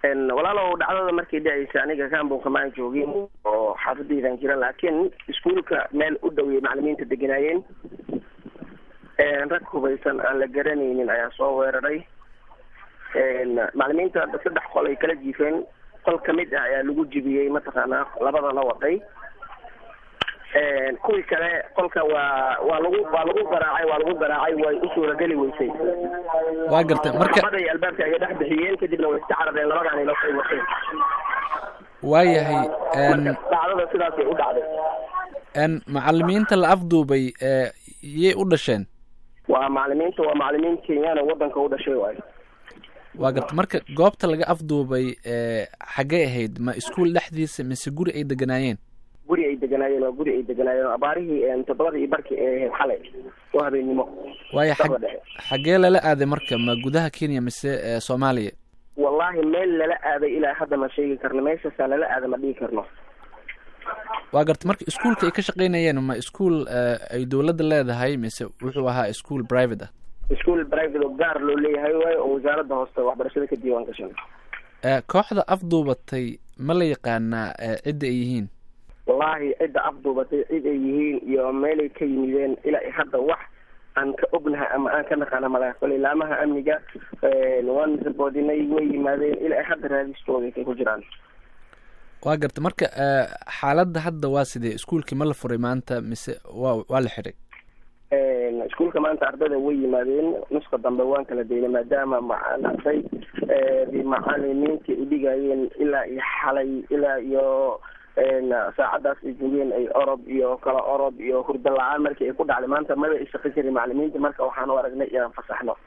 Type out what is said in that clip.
walaalow dhacdada markay dhacaysa aniga kaambonka maan joogin oo xaafadaydan jira laakiin iskuolka meel u dhoweyay macalimiinta deganaayeen rag hubaysan aan la garanaynin ayaa soo weeraray macalimiinta saddex qol ay kala jiifeen qol kamid ah ayaa lagu jibiyey mataqaanaa labadana waday kuwii kale qolka waa waa lagu waa lagu garaacay waa lagu garaacay way u suurageli weysay waa gartay marka labaday albaabka ayay dhex bixiyeen kadibna way iska carareen labadaan ilo ay watay waayahay marka dhacdada sidaasay u dhacday n macalimiinta la afduubay yay u dhasheen waa macalimiinta waa macalimiin kenyaan oo wadanka u dhashay waayo waa garta marka goobta laga afduubay xaggay ahayd ma iskuol dhexdiisa mise guri ay deganaayeen guri ay deganaayeen waa guri ay deganaayeen abaarihii toddobada iyo barkii ee ahayd xalay oo habeennimo waayo Saqda dhexe. xaggee lala aaday marka ma gudaha kenya mise soomaaliya wallahi meel lala aaday ilaa hadda ma sheegi karno meeshaasaa lala aada ma dhihi karno waa garta marka iskuolka ay ka shaqaynayeen ma iskuol ay dowladda leedahay mise wuxuu ahaa ischool private ah iskuol private oo gaar loo leeyahay waayo oo wasaaradda hooste waxbarashada ka diiwaan gashan Eh, kooxda afduubatay ma la yaqaanaa eh, cidda ay yihiin wallahi cidda afduubatay cid ay yihiin iyo meelay ka yimideen ilaa ay hadda wax aan ka ognahay ama aan ka naqaana malaha koley laamaha amniga waan raboodinay way yimaadeen ilaa ay hadda raadistooda ay ku jiraan waa garta marka eh, xaaladda hadda waa sidee iskuolkii ma la furay maanta mise waa waa la xidhay iskuolka maanta ardayda way yimaadeen nuska dambe waan kala daynay maadaama maaragtay macalimiintii u dhigayeen ilaa iyo xalay ilaa iyo saacadaas ay joogeen ay orob iyo kala orob iyo hurdo la-aan markii ay ku dhacday maanta maba ay shaqo jirin macalimiinta marka waxaan u aragnay inaan fasaxno